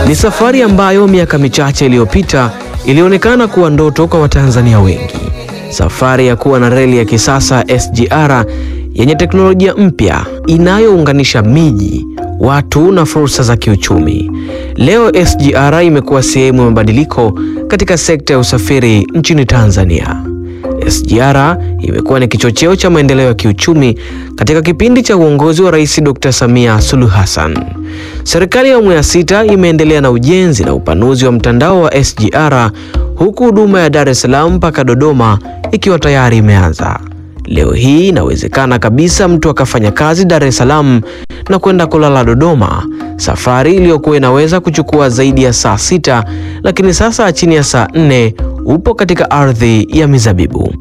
Ni safari ambayo miaka michache iliyopita ilionekana kuwa ndoto kwa Watanzania wengi. Safari ya kuwa na reli ya kisasa SGR yenye teknolojia mpya inayounganisha miji, watu na fursa za kiuchumi. Leo SGR imekuwa sehemu ya mabadiliko katika sekta ya usafiri nchini Tanzania. SGR imekuwa ni kichocheo cha maendeleo ya kiuchumi katika kipindi cha uongozi wa Rais Dr. Samia Suluhu Hassan. Serikali ya awamu ya sita imeendelea na ujenzi na upanuzi wa mtandao wa SGR huku huduma ya Dar es Salaam mpaka Dodoma ikiwa tayari imeanza. Leo hii inawezekana kabisa mtu akafanya kazi Dar es Salaam na kwenda kulala Dodoma, safari iliyokuwa inaweza kuchukua zaidi ya saa sita, lakini sasa chini ya saa nne upo katika ardhi ya mizabibu.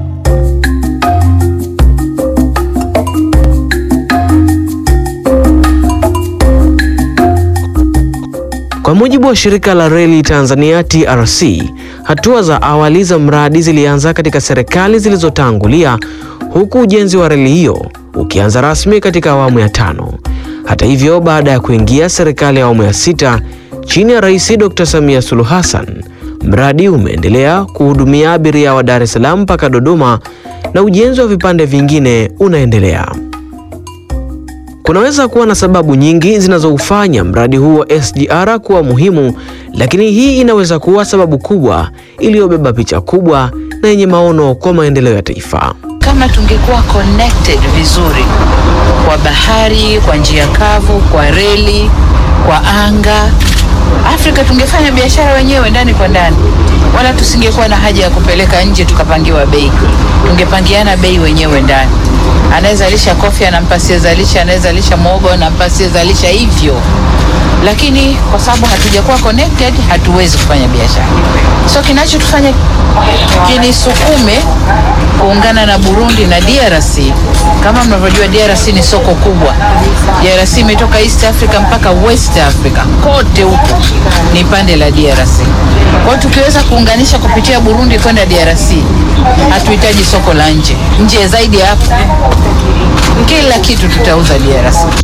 Kwa mujibu wa shirika la reli Tanzania TRC, hatua za awali za mradi zilianza katika serikali zilizotangulia huku ujenzi wa reli hiyo ukianza rasmi katika awamu ya tano. Hata hivyo, baada ya kuingia serikali ya awamu ya sita chini ya Rais Dr. Samia Suluhu Hassan, mradi umeendelea kuhudumia abiria wa Dar es Salaam mpaka Dodoma na ujenzi wa vipande vingine unaendelea. Kunaweza kuwa na sababu nyingi zinazoufanya mradi huu wa SGR kuwa muhimu, lakini hii inaweza kuwa sababu kubwa iliyobeba picha kubwa na yenye maono kwa maendeleo ya taifa. Kama tungekuwa connected vizuri kwa bahari, kwa njia kavu, kwa reli, kwa anga, Afrika tungefanya biashara wenyewe ndani kwa ndani, wala tusingekuwa na haja ya kupeleka nje tukapangiwa bei. Tungepangiana bei wenyewe ndani. Anayezalisha kofi anampa asiyezalisha, anayezalisha mwogo anampa asiyezalisha, hivyo. Lakini kwa sababu hatujakuwa connected, hatuwezi kufanya biashara. So kinachotufanya kinisukume kuungana na Burundi na DRC, kama mnavyojua, DRC ni soko kubwa. DRC imetoka East Africa mpaka West Africa, kote huko ni pande la DRC. Kwa hiyo tukiweza kuunganisha kupitia Burundi kwenda DRC, hatuhitaji soko la nje. Nje zaidi ya hapo, kila kitu tutauza DRC.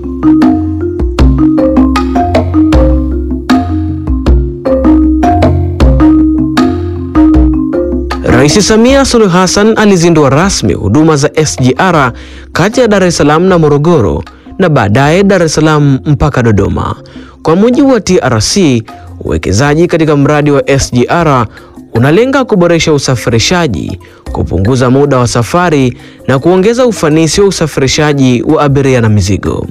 Rais Samia Suluhu Hassan alizindua rasmi huduma za SGR kati ya Dar es Salaam na Morogoro na baadaye Dar es Salaam mpaka Dodoma. Kwa mujibu wa TRC, uwekezaji katika mradi wa SGR unalenga kuboresha usafirishaji, kupunguza muda wa safari na kuongeza ufanisi wa usafirishaji wa abiria na mizigo.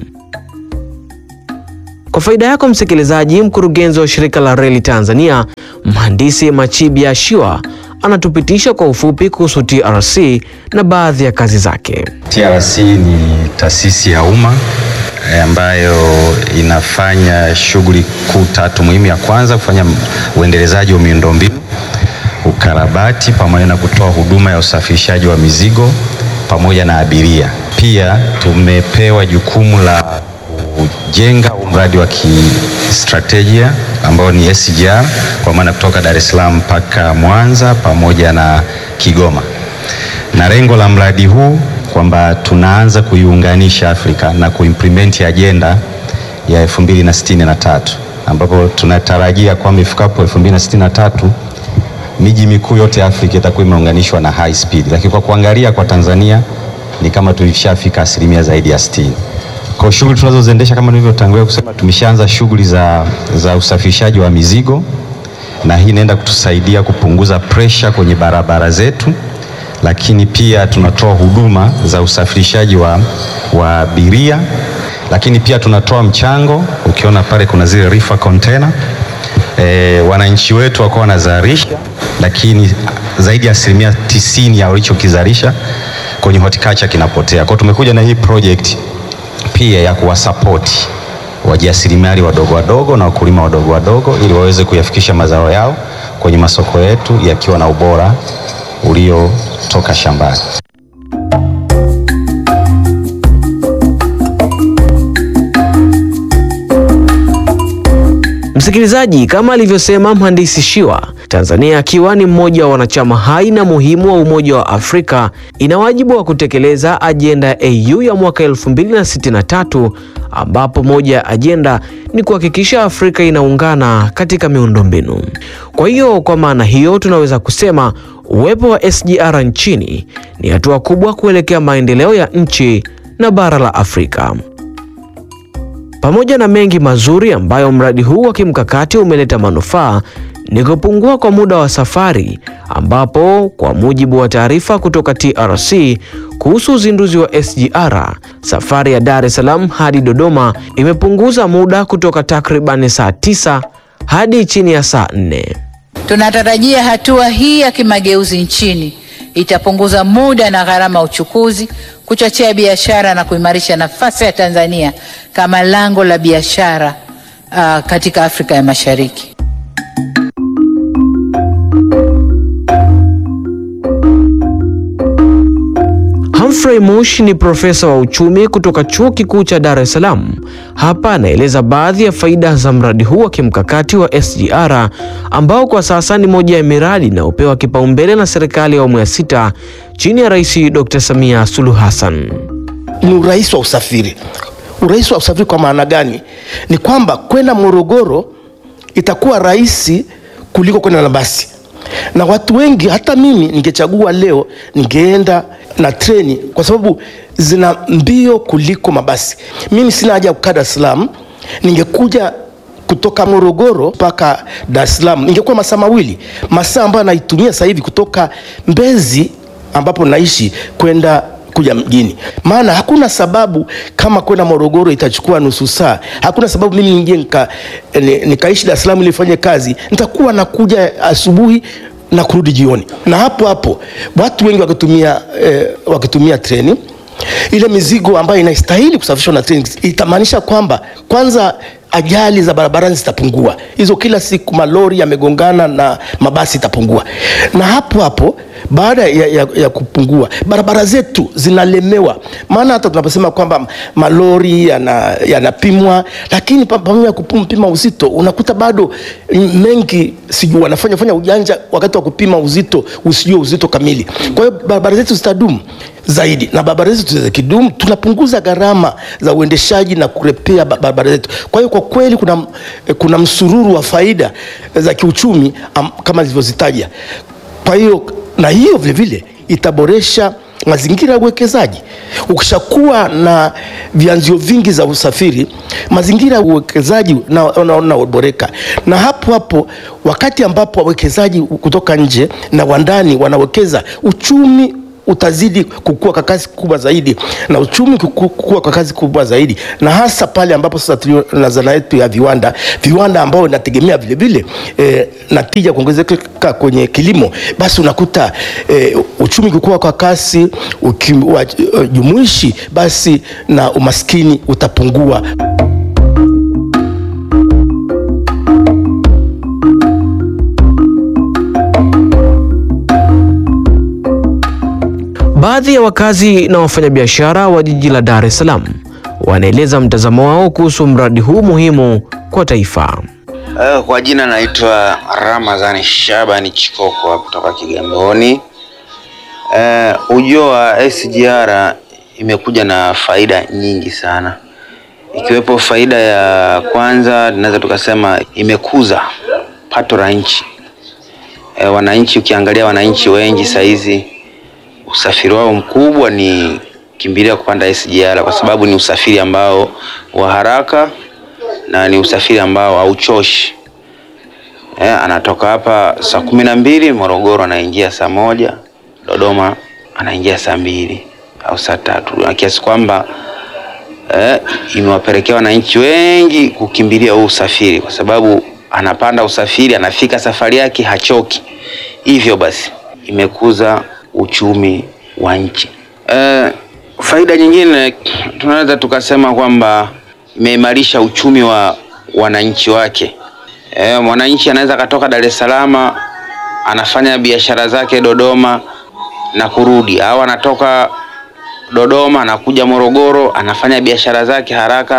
Kwa faida yako msikilizaji, mkurugenzi wa shirika la reli Tanzania, mhandisi Machibia Shiwa anatupitisha kwa ufupi kuhusu TRC na baadhi ya kazi zake. TRC ni taasisi ya umma eh, ambayo inafanya shughuli kuu tatu muhimu. Ya kwanza kufanya uendelezaji wa miundombinu, ukarabati pamoja na kutoa huduma ya usafirishaji wa mizigo pamoja na abiria. Pia tumepewa jukumu la kujenga mradi wa kistratejia ambao ni SGR kwa maana kutoka Dar es Salaam mpaka Mwanza pamoja na Kigoma, na lengo la mradi huu kwamba tunaanza kuiunganisha Afrika na kuimplement ajenda ya 2063 ambapo tunatarajia kwamba ifikapo 2063 miji mikuu yote ya Afrika itakuwa imeunganishwa na high speed, lakini kwa kuangalia kwa Tanzania ni kama tulishafika asilimia zaidi ya 60. Kwa shughuli tunazoziendesha kama nilivyotangulia kusema, tumeshaanza shughuli za, za usafirishaji wa mizigo na hii inaenda kutusaidia kupunguza pressure kwenye barabara zetu, lakini pia tunatoa huduma za usafirishaji wa, wa abiria, lakini pia tunatoa mchango. Ukiona pale kuna zile reefer container e, wananchi wetu wako wanazalisha, lakini zaidi ya asilimia tisini ya walichokizalisha kwenye horticulture kinapotea. Kwa hiyo tumekuja na hii project pia ya kuwasapoti wajasiriamali wadogo wadogo na wakulima wadogo wadogo ili waweze kuyafikisha mazao yao kwenye masoko yetu yakiwa na ubora uliotoka shambani. Msikilizaji, kama alivyosema mhandisi Shiwa, Tanzania akiwa ni mmoja wa wanachama hai na muhimu wa Umoja wa Afrika ina wajibu wa kutekeleza ajenda ya AU ya mwaka 2063 ambapo moja ya ajenda ni kuhakikisha Afrika inaungana katika miundombinu. Kwa hiyo, kwa maana hiyo tunaweza kusema uwepo wa SGR nchini ni hatua kubwa kuelekea maendeleo ya nchi na bara la Afrika. Pamoja na mengi mazuri ambayo mradi huu wa kimkakati umeleta manufaa ni kupungua kwa muda wa safari ambapo kwa mujibu wa taarifa kutoka TRC kuhusu uzinduzi wa SGR, safari ya Dar es Salaam hadi Dodoma imepunguza muda kutoka takribani saa tisa hadi chini ya saa nne. Tunatarajia hatua hii ya kimageuzi nchini itapunguza muda na gharama ya uchukuzi, kuchochea biashara na kuimarisha nafasi ya Tanzania kama lango la biashara uh, katika Afrika ya Mashariki. Humphrey Mush ni profesa wa uchumi kutoka Chuo Kikuu cha Dar es Salaam. Hapa anaeleza baadhi ya faida za mradi huu wa kimkakati wa SGR ambao kwa sasa ni moja ya miradi inayopewa kipaumbele na serikali ya awamu ya sita chini ya Rais Dr. Samia Suluhu Hassan. Ni urahisi wa usafiri. Urahisi wa usafiri kwa maana gani? Ni kwamba kwenda Morogoro itakuwa rahisi kuliko kwenda na basi, na watu wengi, hata mimi ningechagua leo, ningeenda na treni kwa sababu zina mbio kuliko mabasi. Mimi sina haja ya kukaa Dar es Salaam, ningekuja kutoka Morogoro mpaka Dar es Salaam ingekuwa masaa mawili, masaa ambayo naitumia sasa hivi kutoka Mbezi ambapo naishi kwenda kuja mjini. Maana hakuna sababu kama kwenda Morogoro itachukua nusu saa, hakuna sababu mimi nije nika, ni- nikaishi Dar es Salaam ili nifanye kazi, nitakuwa nakuja asubuhi na kurudi jioni, na hapo hapo watu wengi wakitumia, eh, wakitumia treni ile mizigo ambayo inastahili kusafirishwa na treni itamaanisha kwamba kwanza ajali za barabarani zitapungua. Hizo kila siku malori yamegongana na mabasi itapungua, na hapo hapo baada ya, ya, ya kupungua barabara zetu zinalemewa. Maana hata tunaposema kwamba malori yana- yanapimwa, lakini pa- pamoja na kupima uzito unakuta bado mengi sijui wanafanya fanya ujanja wakati wa kupima uzito usijue uzito kamili. Kwa hiyo barabara zetu zitadumu zaidi na barabara zetu zikidumu, tunapunguza gharama za uendeshaji na kurepea ba- barabara zetu. Kwa hiyo kwa kweli kuna, kuna msururu wa faida za kiuchumi am, kama zilivyozitaja. Kwa hiyo na hiyo vile vile itaboresha mazingira ya uwekezaji. Ukishakuwa na vyanzio vingi za usafiri, mazingira ya uwekezaji unaboreka, na hapo hapo wakati ambapo wawekezaji kutoka nje na wandani wanawekeza, uchumi utazidi kukua kwa kasi kubwa zaidi, na uchumi kuku- kukua kwa kasi kubwa zaidi, na hasa pale ambapo sasa tulio na zana yetu ya viwanda, viwanda ambao inategemea vile vile eh, na tija kuongezeka kwenye kilimo, basi unakuta eh, uchumi kukua kwa kasi, ukim- wa- eh, jumuishi, basi na umaskini utapungua. Baadhi ya wakazi na wafanyabiashara wa jiji la Dar es Salaam wanaeleza mtazamo wao kuhusu mradi huu muhimu kwa taifa. Eh, Kwa jina naitwa Ramadhani Shabani Chikoko kutoka Kigamboni. Eh, ujio wa SGR imekuja na faida nyingi sana, ikiwepo faida ya kwanza, tunaweza tukasema imekuza pato la nchi. Eh, wananchi, ukiangalia wananchi wengi saizi usafiri wao mkubwa ni kimbilia kupanda SGR kwa sababu ni usafiri ambao wa haraka na ni usafiri ambao hauchoshi. Eh, anatoka hapa saa kumi na mbili Morogoro anaingia saa moja Dodoma anaingia saa mbili au saa tatu na kiasi kwamba eh, imewapelekea wananchi wengi kukimbilia huu usafiri kwa sababu anapanda usafiri anafika safari yake hachoki. Hivyo basi imekuza uchumi wa nchi. Eh, faida nyingine tunaweza tukasema kwamba imeimarisha uchumi wa wananchi wake. Eh, mwananchi anaweza akatoka Dar es Salaam anafanya biashara zake Dodoma na kurudi, au anatoka Dodoma anakuja Morogoro anafanya biashara zake haraka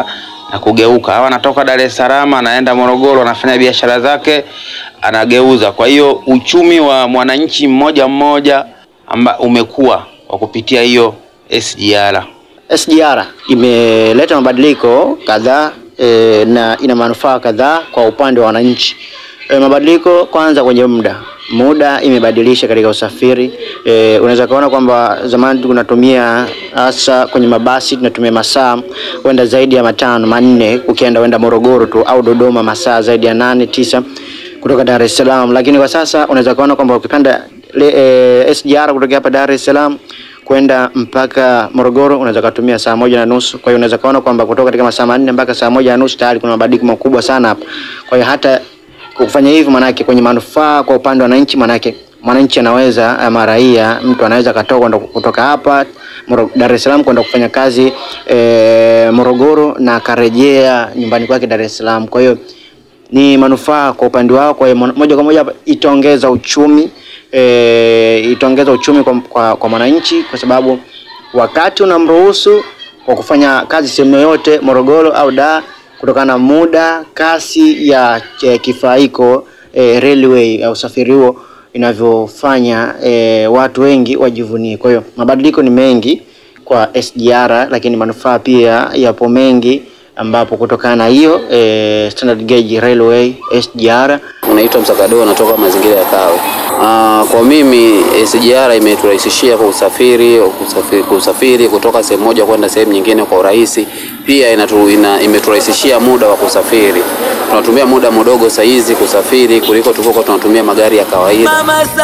na kugeuka, au anatoka Dar es Salaam anaenda Morogoro, anafanya biashara zake, anageuza. Kwa hiyo uchumi wa mwananchi mmoja mmoja amba umekuwa kwa kupitia hiyo SGR. SGR imeleta mabadiliko kadhaa e, na ina manufaa kadhaa kwa upande wa wananchi. E, mabadiliko kwanza kwenye muda muda imebadilisha katika usafiri e, unaweza kuona kwamba zamani tunatumia hasa kwenye mabasi tunatumia masaa kwenda zaidi ya matano manne, ukienda wenda Morogoro tu au Dodoma masaa zaidi ya nane tisa kutoka Dar es Salaam, lakini kwa sasa unaweza kuona kwamba ukipanda e, SGR kutoka hapa Dar es Salaam kwenda mpaka Morogoro unaweza kutumia saa moja na nusu. Kwa hiyo unaweza kuona kwamba kutoka katika masaa manne mpaka saa moja na nusu tayari kuna mabadiliko makubwa sana hapa. Kwa hiyo hata kufanya hivyo manake kwenye manufaa kwa upande wa wananchi, manake mwananchi anaweza ama raia, mtu anaweza katoka kutoka hapa Dar es Salaam kwenda kufanya kazi e, Morogoro na akarejea nyumbani kwake Dar es Salaam. Kwa hiyo ni manufaa kwa upande wao. Kwa hiyo moja kwa moja itaongeza uchumi e, itaongeza uchumi kwa, kwa, kwa mwananchi kwa sababu wakati unamruhusu kwa kufanya kazi sehemu yoyote Morogoro au Dar kutokana na muda, kasi ya e, kifaa hiko e, railway ya usafiri huo inavyofanya e, watu wengi wajivunie. Kwa hiyo mabadiliko ni mengi kwa SGR, lakini manufaa pia yapo mengi ambapo kutokana na hiyo e, standard gauge railway SGR. Unaitwa Msakado, natoka mazingira ya Kawe. Aa, kwa mimi SGR imeturahisishia kwa usafiri, usafiri, kusafiri kutoka sehemu moja kwenda sehemu nyingine kwa urahisi. Pia inatu, ina, imeturahisishia muda wa kusafiri. Tunatumia muda mdogo saa hizi kusafiri kuliko tulivyokuwa tunatumia magari ya kawaida.